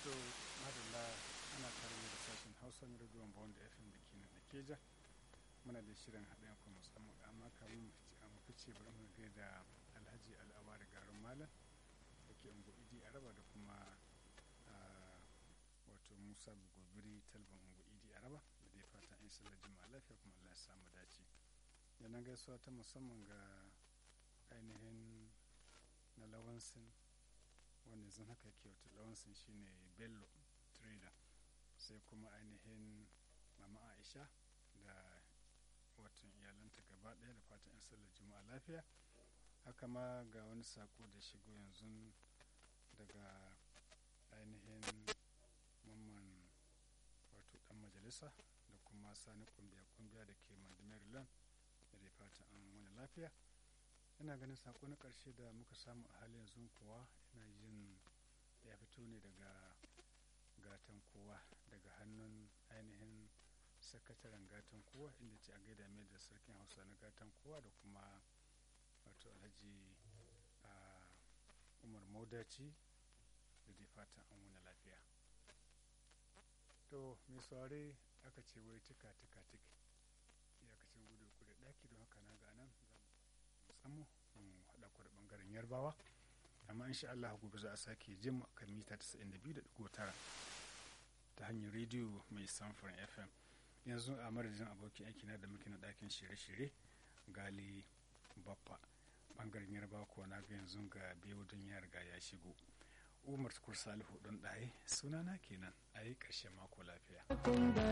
to madalla ana tare da sashen hausa na rediyon bawon da fm da kenan da keja muna da shirin haɗin ku musamman amma kamun mu fice bari mu ga da alhaji al'awa da garin malam da ke ungo idi araba da kuma wato musa gobiri talban ungo idi araba da dai fatan in sallar jima'a lafiya kuma allah ya samu dace yana gaisuwa ta musamman ga ainihin na lawansin wanda yanzu haka ke wata lawansin shine bello trader sai kuma ainihin mama aisha da watan iyalanta gaba ɗaya da fatan yan sallar juma'a lafiya haka ma ga wani sako da shigo yanzu daga ainihin mamman wato dan majalisa da kuma sani kumbiya kumbiya da ke maryland da fatan an wani lafiya ina ganin sako na ƙarshe da muka samu a halin yanzu kuwa ina jin ya fito ne daga gatan kowa daga hannun ainihin sakataren gatan kowa inda ce a gaida mai da sarkin hausa na gatan kowa da kuma wato alhaji umar maudaci da dai fatan an wani lafiya to mai saurari aka ce wai tika tika tik iyakacin gudu kudu daki don haka na ga nan tsamu mu haɗa ku da ɓangaren yarbawa amma insha Allah gobe za a sake jin kan mita 92.9 ta hanyar rediyo mai samfurin fm yanzu a madadin abokin aiki na da muke na ɗakin shirye-shirye gali baffa ɓangaren yarbawa kuwa na ga yanzu ga biyu don ya riga ya shigo umar tukur salihu don ɗaye sunana kenan a yi ƙarshen mako lafiya